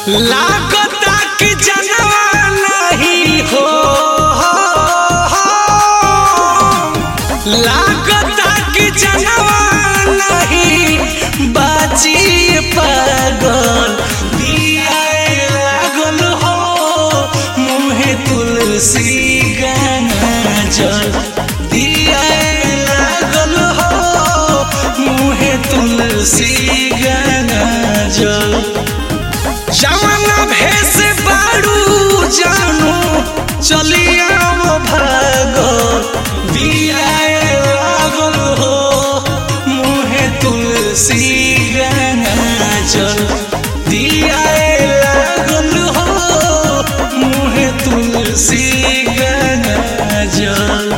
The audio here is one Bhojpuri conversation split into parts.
लागता कि जनवा नहीं हो लागता कि जनवा नहीं बाजी पागल दिया लागल हो मुहे तुलसी गाना जल दिया लागल हो मुहे तुलसी गाना जल जवाना भेस बाड़ू जानू चलिया भागो दिया लागल हो मुहे तुलसी गाना जल दिया लागल हो मुहे तुलसी गाना जल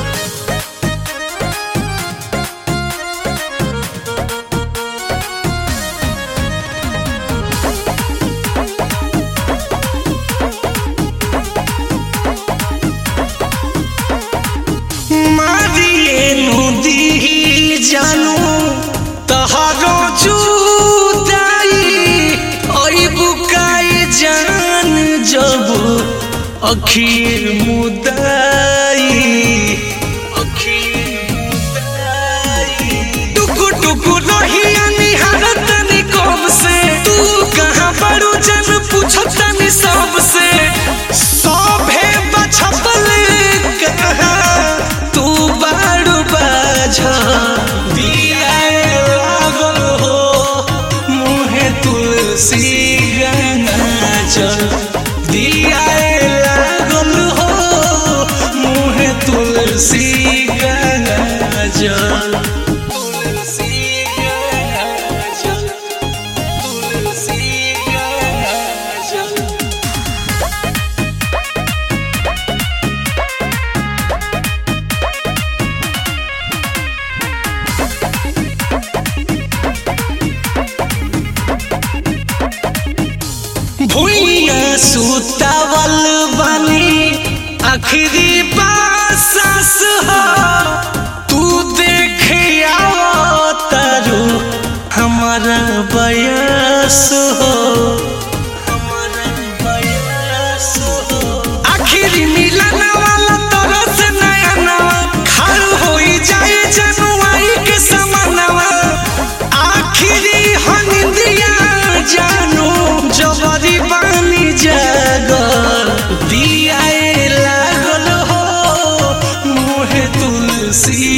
मारिए नदी जानू तहारो जुदाई ओई बुकाई जान जब अखीर मुदाई अखीर मुदाई टुकु टुकु रहिया निहारत नी कब से तू कहाँ बड़ू जन पूछतनी सबसे सभे बछपल कहाँ तू बाड़ू बाझ दिया लागल हो मुहे तुलसी गाना चल दिया लागल हो मुहे तुलसी गाना जल तुलसी गाना जल तुलसी गाना जल भुइया सुतावल बनी आखिरी बासस हो तू देखे तारू हमारा बयस हो हमारा बयस हो आखिरी मिलन वाला तरस नया नवा खाल होई जाए जनुआई के समनवा आखिरी हनिंदिया जानू जबरी बानी जागल दिया लागल हो मुहे तुलसी